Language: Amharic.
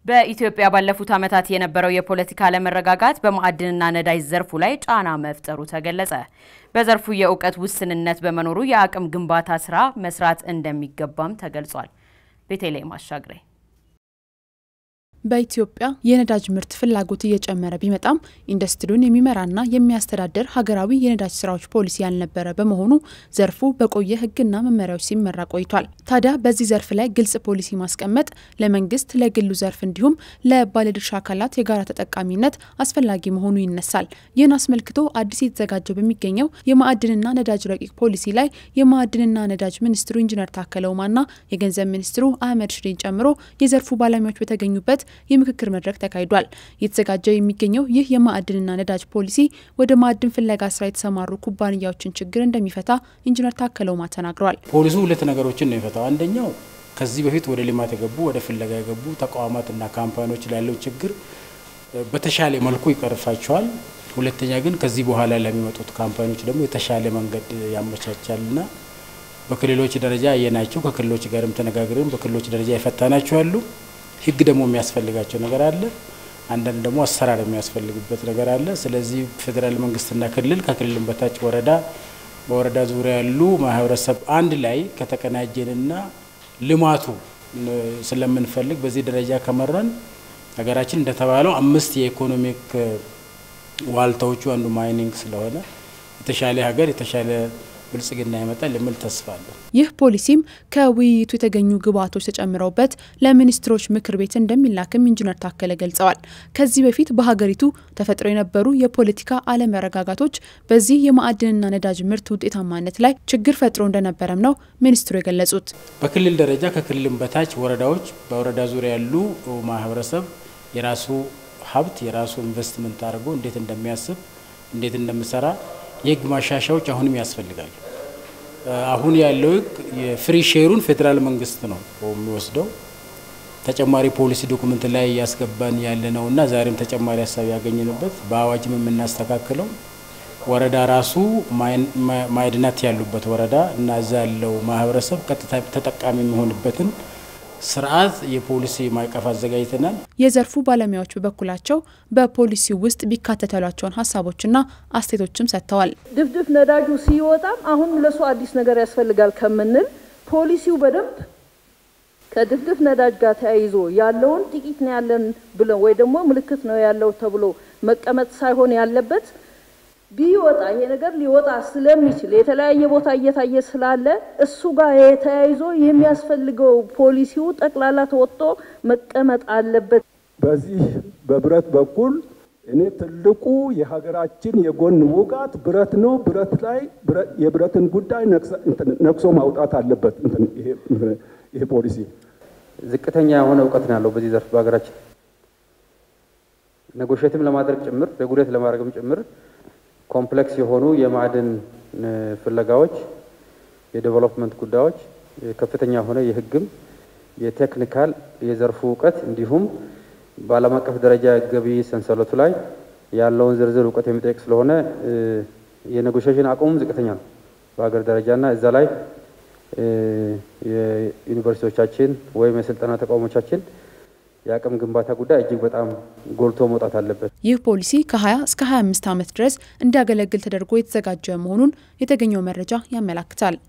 በኢትዮጵያ ባለፉት ዓመታት የነበረው የፖለቲካ አለመረጋጋት በማዕድንና ነዳጅ ዘርፉ ላይ ጫና መፍጠሩ ተገለጸ። በዘርፉ የእውቀት ውስንነት በመኖሩ የአቅም ግንባታ ስራ መስራት እንደሚገባም ተገልጿል። ቤተልሔም አሻግሬ በኢትዮጵያ የነዳጅ ምርት ፍላጎት እየጨመረ ቢመጣም ኢንዱስትሪውን የሚመራና የሚያስተዳድር ሀገራዊ የነዳጅ ስራዎች ፖሊሲ ያልነበረ በመሆኑ ዘርፉ በቆየ ሕግና መመሪያዎች ሲመራ ቆይቷል። ታዲያ በዚህ ዘርፍ ላይ ግልጽ ፖሊሲ ማስቀመጥ ለመንግስት፣ ለግሉ ዘርፍ እንዲሁም ለባለድርሻ አካላት የጋራ ተጠቃሚነት አስፈላጊ መሆኑ ይነሳል። ይህን አስመልክቶ አዲስ የተዘጋጀ በሚገኘው የማዕድንና ነዳጅ ረቂቅ ፖሊሲ ላይ የማዕድንና ነዳጅ ሚኒስትሩ ኢንጂነር ታከለ ኡማና የገንዘብ ሚኒስትሩ አህመድ ሽዴን ጨምሮ የዘርፉ ባለሙያዎች በተገኙበት የምክክር መድረክ ተካሂዷል። እየተዘጋጀ የሚገኘው ይህ የማዕድንና ነዳጅ ፖሊሲ ወደ ማዕድን ፍለጋ ስራ የተሰማሩ ኩባንያዎችን ችግር እንደሚፈታ ኢንጂነር ታከለ ኡማ ተናግረዋል። ፖሊሱ ሁለት ነገሮችን ነው የፈታው። አንደኛው ከዚህ በፊት ወደ ልማት የገቡ ወደ ፍለጋ የገቡ ተቋማትና ካምፓኒዎች ላለው ችግር በተሻለ መልኩ ይቀርፋቸዋል። ሁለተኛ ግን ከዚህ በኋላ ለሚመጡት ካምፓኒዎች ደግሞ የተሻለ መንገድ ያመቻቻልና በክልሎች ደረጃ አየናቸው። ከክልሎች ጋርም ተነጋግረን በክልሎች ደረጃ የፈታናቸው አሉ። ህግ ደግሞ የሚያስፈልጋቸው ነገር አለ። አንዳንድ ደግሞ አሰራር የሚያስፈልግበት ነገር አለ። ስለዚህ ፌዴራል መንግስትና ክልል ከክልልም በታች ወረዳ፣ በወረዳ ዙሪያ ያሉ ማህበረሰብ አንድ ላይ ከተቀናጀንና ልማቱ ስለምንፈልግ በዚህ ደረጃ ከመራን ሀገራችን እንደተባለው አምስት የኢኮኖሚክ ዋልታዎቹ አንዱ ማይኒንግ ስለሆነ የተሻለ ሀገር የተሻለ ብልጽግና ይመጣል የሚል ተስፋ አለ። ይህ ፖሊሲም ከውይይቱ የተገኙ ግብዓቶች ተጨምረውበት ለሚኒስትሮች ምክር ቤት እንደሚላክም ኢንጂነር ታከለ ገልጸዋል። ከዚህ በፊት በሀገሪቱ ተፈጥሮ የነበሩ የፖለቲካ አለመረጋጋቶች በዚህ የማዕድንና ነዳጅ ምርት ውጤታማነት ላይ ችግር ፈጥሮ እንደነበረም ነው ሚኒስትሩ የገለጹት። በክልል ደረጃ ከክልልም በታች ወረዳዎች፣ በወረዳ ዙሪያ ያሉ ማህበረሰብ የራሱ ሀብት የራሱ ኢንቨስትመንት አድርጎ እንዴት እንደሚያስብ እንዴት እንደሚሰራ የህግ ማሻሻያዎች አሁንም ያስፈልጋሉ። አሁን ያለው ህግ የፍሪ ሼሩን ፌዴራል መንግስት ነው የሚወስደው። ተጨማሪ ፖሊሲ ዶኩመንት ላይ እያስገባን ያለ ነው እና ዛሬም ተጨማሪ ሀሳብ ያገኘንበት በአዋጅም የምናስተካክለው ወረዳ ራሱ ማዕድናት ያሉበት ወረዳ እና እዛ ያለው ማህበረሰብ ቀጥታ ተጠቃሚ የሚሆንበትን ስርዓት የፖሊሲ ማዕቀፍ አዘጋጅተናል። የዘርፉ ባለሙያዎች በበኩላቸው በፖሊሲው ውስጥ ቢካተቱ ያሏቸውን ሀሳቦችና አስተያየቶችም ሰጥተዋል። ድፍድፍ ነዳጁ ሲወጣም አሁን ለሱ አዲስ ነገር ያስፈልጋል ከምንል ፖሊሲው በደንብ ከድፍድፍ ነዳጅ ጋር ተያይዞ ያለውን ጥቂት ነው ያለን ብለው ወይ ደግሞ ምልክት ነው ያለው ተብሎ መቀመጥ ሳይሆን ያለበት ቢወጣ ይሄ ነገር ሊወጣ ስለሚችል የተለያየ ቦታ እየታየ ስላለ እሱ ጋር የተያይዞ የሚያስፈልገው ፖሊሲው ጠቅላላ ተወጥቶ መቀመጥ አለበት። በዚህ በብረት በኩል እኔ ትልቁ የሀገራችን የጎን ውጋት ብረት ነው። ብረት ላይ የብረትን ጉዳይ ነቅሶ ማውጣት አለበት ይሄ ፖሊሲ። ዝቅተኛ የሆነ እውቀት ነው ያለው በዚህ ዘርፍ በሀገራችን ነጎሼትም ለማድረግ ጭምር ሬጉሌት ለማድረግም ጭምር ኮምፕሌክስ የሆኑ የማዕድን ፍለጋዎች፣ የዴቨሎፕመንት ጉዳዮች ከፍተኛ የሆነ የሕግም የቴክኒካል የዘርፉ እውቀት እንዲሁም በዓለም አቀፍ ደረጃ ገቢ ሰንሰለቱ ላይ ያለውን ዝርዝር እውቀት የሚጠይቅ ስለሆነ የኔጎሽሽን አቅሙም ዝቅተኛ ነው በሀገር ደረጃና እዛ ላይ የዩኒቨርሲቲዎቻችን ወይም የስልጠና ተቋሞቻችን የአቅም ግንባታ ጉዳይ እጅግ በጣም ጎልቶ መውጣት አለበት። ይህ ፖሊሲ ከ20 እስከ 25 ዓመት ድረስ እንዲያገለግል ተደርጎ የተዘጋጀ መሆኑን የተገኘው መረጃ ያመላክታል።